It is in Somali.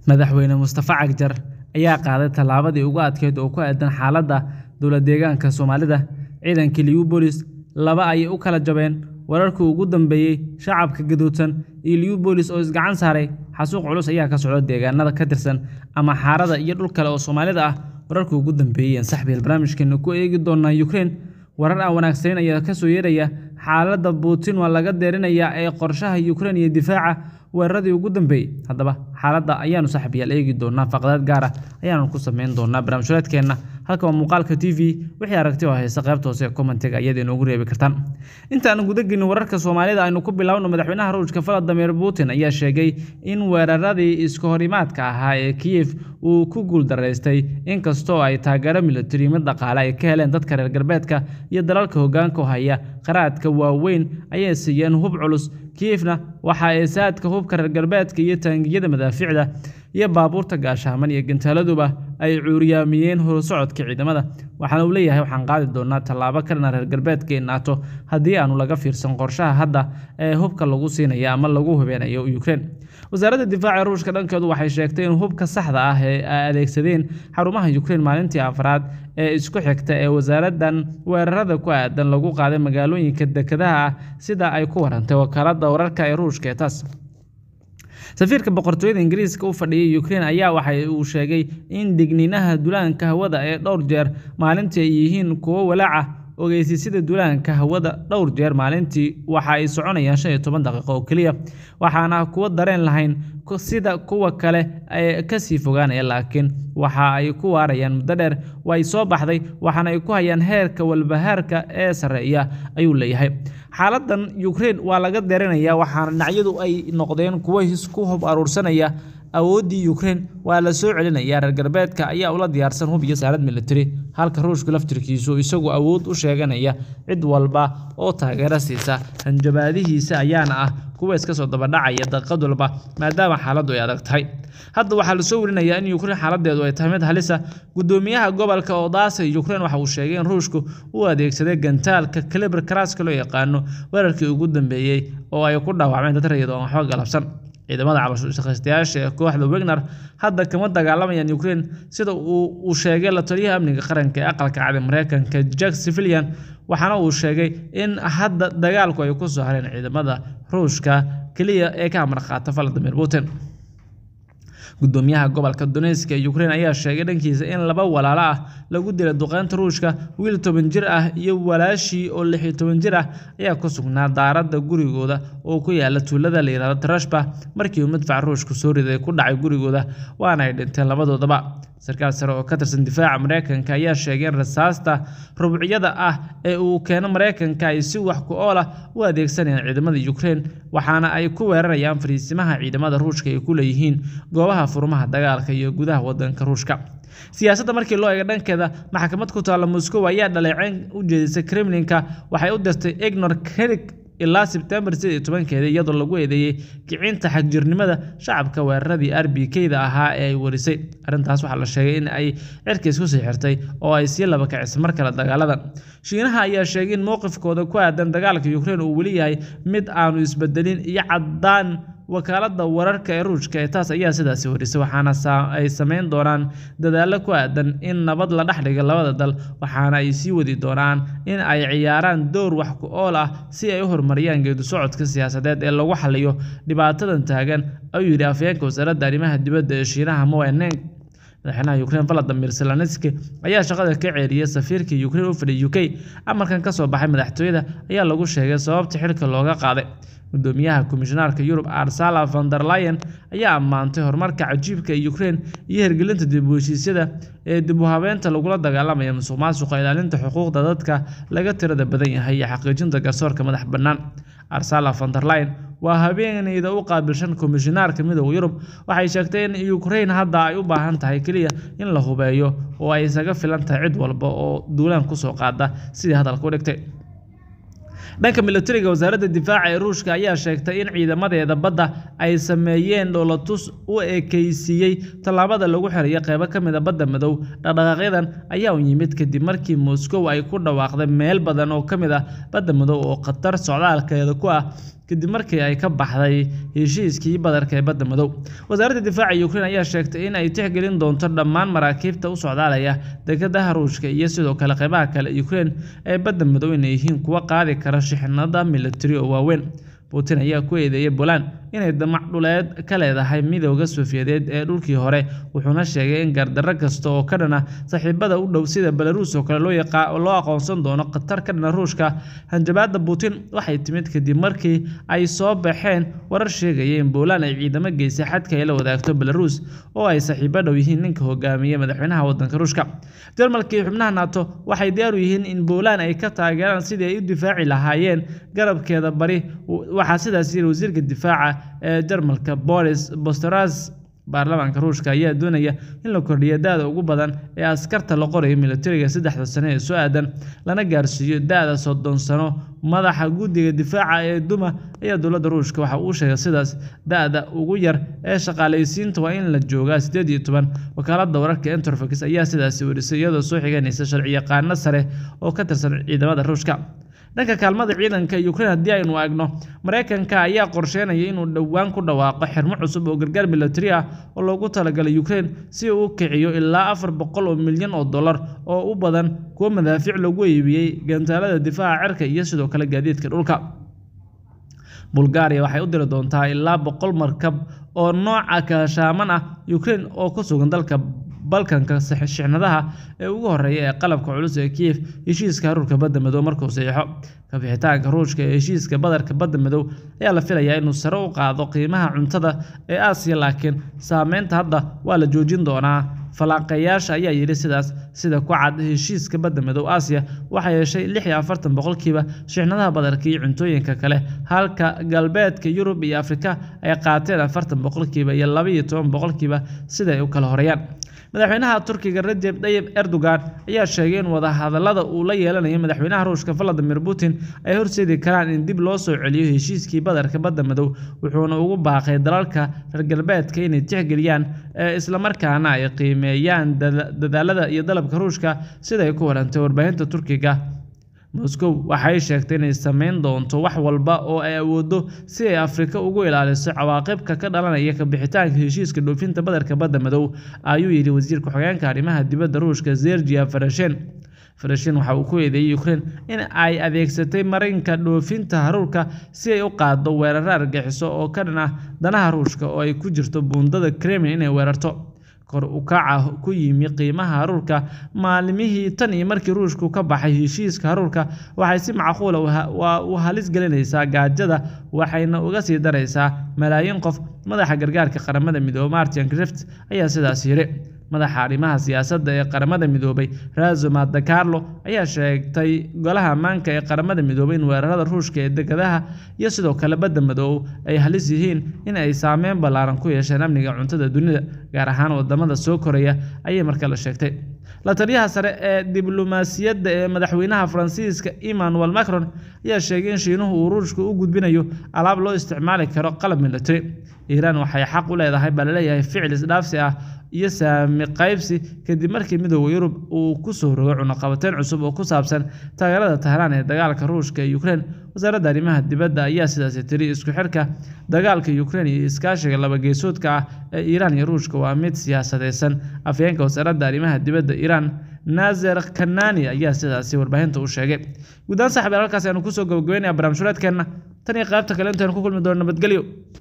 Madaxweyne Mustafa Cagjar ayaa qaaday tallaabadii ugu adkeyd oo ku aaddan xaaladda dowlad-deegaanka Soomaalida. Ciidankii Liupolis laba ayay u kala jabeen wararkii ugu dambeeyay shacabka gadoodsan iyo Liupolis oo isgacan saaray. Xasuuq culus ayaa ka socda deegaanada ka tirsan ama Harada iyo dhul kale oo Soomaalida ah. Wararkii ugu dambeeyay ayaan saaxiibayaal barnaamijkeena ku eegi doonaa Ukraine. Warar aan wanaagsanayn ayaa ka soo yeeraya xaaladda Putin waa laga deerinayaa ee qorshaha Ukraine iyo difaaca weeraradii ugu dambeeyay. Haddaba xaaladda ayaanu saaxiibayaal eegi doonaa faqrad gaar ah ayaanu ku sameyn doonaa barnaamijyadeena. Halkan waa muuqaalka TV wixii aragti oo haysta qaybta hoose ee commentiga ayaad inoogu reebi kartaan. Inta aan guda gelin wararka Soomaalida aynu ku bilaawno madaxweynaha Ruushka Vladimir Putin ayaa sheegay in weeraradii iska horimaadka ahaa ee Kiev uu ku guuldareystay inkastoo ay taageero militari iyo mid dhaqaale ay ka heleen dadka reer galbeedka iyo dalalka hoggaanka u haya qaraadka waaweyn ayay siiyeen hub culus. Kievna waxa ay saadka hubka reer galbeedka iyo taangiyada madaafiicda iyo baabuurta gaashaman iyo gantaaladuba ay cuuryaamiyeen horusocodka ciidamada. Waxaana uu leeyahay waxaan qaadi doonaa tallaabo ka dhan reer galbeedka ee NATO haddii aanu laga fiirsan qorshaha hadda ee hubka lagu siinayo ama lagu hubeynayo Ukraine. Wasaaradda Difaaca Ruushka dhankeedu waxay sheegtay in hubka saxda ah ee ay adeegsadeen xarumaha Ukraine maalintii afraad ee isku xigta ee wasaaraddan weerarada ku aadan lagu qaaday magaalooyinka dekedaha ah sida ay ku warantay wakaaladda wararka ee Ruushka ee TASS. Safiirka boqortooyada Ingiriiska u fadhiya Ukraine ayaa waxa uu sheegay in digniinaha duulaanka hawada ee dhowr jeer maalintii ay yihiin kuwo walaac ah. Ogeysiisyada duulaanka hawada dhowr jeer maalintii waxa ay soconayaan shan iyo toban daqiiqo oo keliya, waxaana kuwa dareen lahayn sida kuwa kale ee ka sii fogaanaya, laakiin waxa ay ku waarayaan muddo dheer. Way soo baxday, waxaana ay ku hayaan heerka walbahaarka ee sarreeya, ayuu leeyahay. Xaaladdan Ukraine waa laga deerinayaa, waxaana dhinacyadu ay noqdeen kuwo isku hub uruursanaya. Awooddii Ukraine waa la soo celinayaa. Reer galbeedka ayaa ula diyaarsan hub iyo saanad militari, halka Ruushku laftirkiisu isagu awood u sheeganaya cid walba oo taageero siisa. Hanjabaadihiisa ayaana ah kuwo iska soo daba dhacaya daqiiqad walba maadaama xaaladdu ay adag tahay. Hadda waxaa la soo warinayaa in Ukraine xaaladdeedu ay tahay mid halis ah. Guddoomiyaha gobolka Odessa ee Ukraine waxa uu sheegay in Ruushku uu adeegsaday gantaalka Kaliber Krasska loo yaqaano weerarkii ugu dambeeyay oo ay ku dhaawacmeen dad rayid oo aan waxba galabsan. Ciidamada calool-shaqaystayaasha ee kooxda Wagner hadda kama dagaalamayaan Ukraine sida uu sheegay la taliyaha amniga qaranka ee aqalka cad ee Mareykanka Jake Sullivan waxaana uu sheegay in hadda dagaalku ay ku soo hareen ciidamada Ruushka kaliya ee ka amar qaata Vladimir Putin. Guddoomiyaha gobolka Donetsk ee Ukraine ayaa sheegay dhankiisa in laba walaalo ah lagu dilay duqeynta Ruushka. Wiil toban jir ah iyo walaashii oo lix iyo toban jir ah ayaa ku sugnaa daaradda gurigooda oo ku yaalla tuulada la yiraahdo Trashba markii uu madfac Ruushku soo riday ku dhacay gurigooda, waana ay dhinteen labadoodaba. Sarkaal sare oo ka tirsan difaaca Mareykanka ayaa sheegay in rasaasta rubucyada ah ee uu keeno Mareykanka ay si wax ku ool ah u adeegsanayaan ciidamada Ukraine, waxaana ay ku weerarayaan fariisimaha ciidamada Ruushka ay ku leeyihiin goobaha furmaha dagaalka iyo gudaha waddanka Ruushka. Siyaasadda markii loo eego dhankeeda, maxkamad ku taalla Moscow ayaa dhaleecayn u jeedisay Kremlin-ka waxay u dirtay Igor Kirk ilaa Sebtembar sided iyo tobankeeda iyadoo lagu eedeeyay kicinta xagjirnimada shacabka weeraradii RPK-da ahaa ee ay warisay. Arrintaas waxaa la sheegay in ay cirkiis ku sii xirtay oo ay sii laba kicisay mar kale dagaaladan. Shiinaha ayaa sheegay in mowqifkooda ku aaddan dagaalka Ukraine uu weli yahay mid aanu isbedelin iyo caddaan wakaaladda wararka ee Ruushka ee TASS ayaa sidaasi warisay, waxaana ay sameyn doonaan dadaallo ku aaddan in nabad la dhex dhigo labada dal, waxaana ay sii wadi doonaan in ay ciyaaraan door wax ku ool ah si ay u horumariyaan geeddi-socodka siyaasadeed ee lagu xalliyo dhibaatadan taagan, ayuu yidhi afhayeenka wasaaradda arrimaha dibadda ee Shiinaha Moe Neng. Madaxweynaha Ukraine Volodymyr Zelensky ayaa shaqada ka ceeriyay safiirka Ukraine u fadhiya UK. Amarkan ka soo baxay madaxtooyada ayaa lagu sheegay sababta xilka looga qaaday. Guddoomiyaha Komishineerka Yurub Ursula von der Leyen ayaa ammaantay horumarka cajiibka ee Ukraine iyo hirgelinta dib u heshiisyada ee dib u habeynta lagula dagaalamayo musuqmaasuqa, ilaalinta xuquuqda dadka laga tirada badan yahay, iyo xaqiijinta garsoorka madax bannaan. Ursula von der Leyen waa haweeneyda u qaabilsan Komishineerka Midowga Yurub waxay sheegtay in Ukraine hadda ay u baahan tahay kaliya in la hubeeyo oo ay isaga filan tahay cid walba oo duulaan ku soo qaada sidii hadalka u dhigtay. Dhanka militariga, wasaaradda difaaca ee Ruushka ayaa sheegtay in ciidamadeeda badda ay sameeyeen dhoolatus u ekaysiiyay tallaabada lagu xirayo qaybo ka mid ah Badda Madow. Dhaqdhaqaaqyadan ayaa u yimid kadib markii Moscow ay ku dhawaaqday meel badan oo ka mid ah Badda Madow oo khatar socdaalkeeda ku ah kadib markii ay ka baxday heshiiskii badarka ee badda madow wasaaradda difaaca Ukraine ayaa sheegtay in ay tixgelin doonto dhammaan maraakiibta u socdaalaya dekedaha Ruushka iyo sidoo kale qaybaha kale ee Ukraine ee badda madow inay yihiin kuwo qaadi kara shixnado militari oo waaweyn Putin ayaa ku eedeeyay Poland inay damac dhuleed ka leedahay midowga Sofiyeed ee dhulkii hore wuxuuna sheegay in gardarro kasta oo ka dhana saaxiibada u dhow sida Belarus oo kale loo aqoonsan doono khatar ka dhana Ruushka hanjabaadda Putin waxay timid kadib markii ay soo baxeen warar sheegaya in Poland ay ciidamo geysay xadka ay la wadaagto Belarus oo ay saaxiibo dhow yihiin ninka hogaamiya madaxweynaha waddanka Ruushka Jarmalka iyo xubnaha NATO waxay diyaar u yihiin in Poland ay ka taageeraan sidii ay u difaaci lahaayeen garabkeeda bari waxaa sidaas yiri wasiirka difaaca ee Jarmalka Boris Bostoras baarlamaanka Ruushka ayaa doonaya in la kordhiyo da'da ugu badan ee askarta la qorayo militariga saddexda sano ee soo aadan lana gaarsiiyo da'da soddon sano madaxa guddiga difaaca ee Duma ayaa dowladda Ruushka waxa uu sheegay sidaas da'da ugu yar ee shaqaaleysiinta waa in la joogaa sideed iyo toban wakaaladda wararka Interfax ayaa sidaasi warisay iyadoo soo xiganaysa sharciyaqaano sare oo ka tirsan ciidamada Ruushka dhanka kaalmada ciidanka Ukraine haddii aynu eegno Mareykanka ayaa qorsheynaya inuu dhowaan ku dhawaaqo xirmo cusub oo gargaar militari ah oo loogu talagalay Ukraine si uu u kiciyo ilaa afar boqol oo milyan oo dollar oo u badan kuwa madaafiic lagu iibiyey gantaalada difaaca cirka iyo sidoo kale gaadiidka dhulka Bulgaria waxay u diri doontaa ilaa boqol markab oo nooca kaashaaman ah Ukraine oo ku sugan dalka balkanka shixnadaha ee ugu horeeya ee qalabka culus ee Kiev heshiiska haruurka badda madow markuu saxiixo ka bixitaanka Ruushka ee heshiiska badarka badda madow ayaa la filayaa inuu sare u qaado qiimaha cuntada ee Aasiya laakiin saameynta hadda waa la joojin doonaa falanqeeyaasha ayaa yidhi sidaas sida ku cad heshiiska badda madow Aasiya waxay yeeshay lix iyo afartan boqolkiiba shixnadaha badarka iyo cuntooyinka kale halka galbeedka Yurub iyo Afrika ay qaateen afartan boqolkiiba iyo laba iyo toban boqolkiiba sida ay u kala horeeyaan madaxweynaha Turkiga Recep Tayyip Erdogan ayaa sheegay in wadahadallada uu la yeelanayo madaxweynaha Ruushka Vladimir Putin ay horseedi karaan in dib loo soo celiyo heshiiskii badarka badda madow wuxuuna ugu baaqay dalalka reer galbeedka inay tixgeliyaan isla markaana ay qiimeeyaan dadaalada iyo dalabka Ruushka sida ay ku warantay warbaahinta Turkiga Moscow waxay sheegtay inay sameyn doonto wax walba oo ay awooddo si ay Afrika uga ilaaliso cawaaqibka ka dhalanaya ka bixitaanka heshiiska dhoofinta badarka badda madow ayuu yidhi wasiirka xogeenka arrimaha dibadda Ruushka Sergey Farashin Farashin waxa uu ku eedeeyay Ukraine in ay adeegsatay marinka dhoofinta haruurka si ay u qaaddo weerar argagixiso oo ka dhan ah danaha Ruushka oo ay ku jirto buundada Crimea inay weerarto kor u kaca ku yimi qiimaha haruurka maalmihii tan iyo markii Ruushku ka baxay heshiiska haruurka waxay si macquul ah u halis gelinaysaa gaajada waxayna uga sii daraysaa malaayiin qof madaxa gargaarka qaramada midoobay Martin Griffiths ayaa sidaas yiri madaxa arrimaha siyaasadda ee qaramada midoobay Razoma De Carlo ayaa sheegtay golaha ammaanka ee qaramada midoobay in weerarada Ruushka ee dekedaha iyo sidoo kale badda madow ay halis yihiin in ay saameyn ballaaran ku yeesheen amniga cuntada dunida gaar ahaan wadamada soo koraya ayay markaa la sheegtay la taliyaha sare ee diblomaasiyadda ee madaxweynaha Faransiiska Emmanuel Macron ayaa sheegay in Shiinuhu uu Ruushka u gudbinayo alaab loo isticmaali karo qalab military Iiraan waxay xaq u leedahay baa laleeyahay ficil isdhaafsi ah iyo saami qaybsi kadib markii midowda Yurub uu ku soo rogay cunaqabateyn cusub oo ku saabsan taageerada Tehran ee dagaalka Ruushka ee Ukraine wasaaradda arrimaha dibadda ayaa sidaas tiri isku xirka dagaalka Ukraine iyo iskaashiga laba geesoodka ah ee Iiraan iyo Ruushka waa mid siyaasadeysan afhayeenka wasaaradda arrimaha dibadda Iiraan Nazer Kanani ayaa sidaasi warbaahinta u sheegay guud ahaan saaxiibayaal halkaas ayanu kusoo gabagabeynaya barnaamij sureedkeenna tan iyo qaybta kale intaanu ku kulmi doono nabadgelyo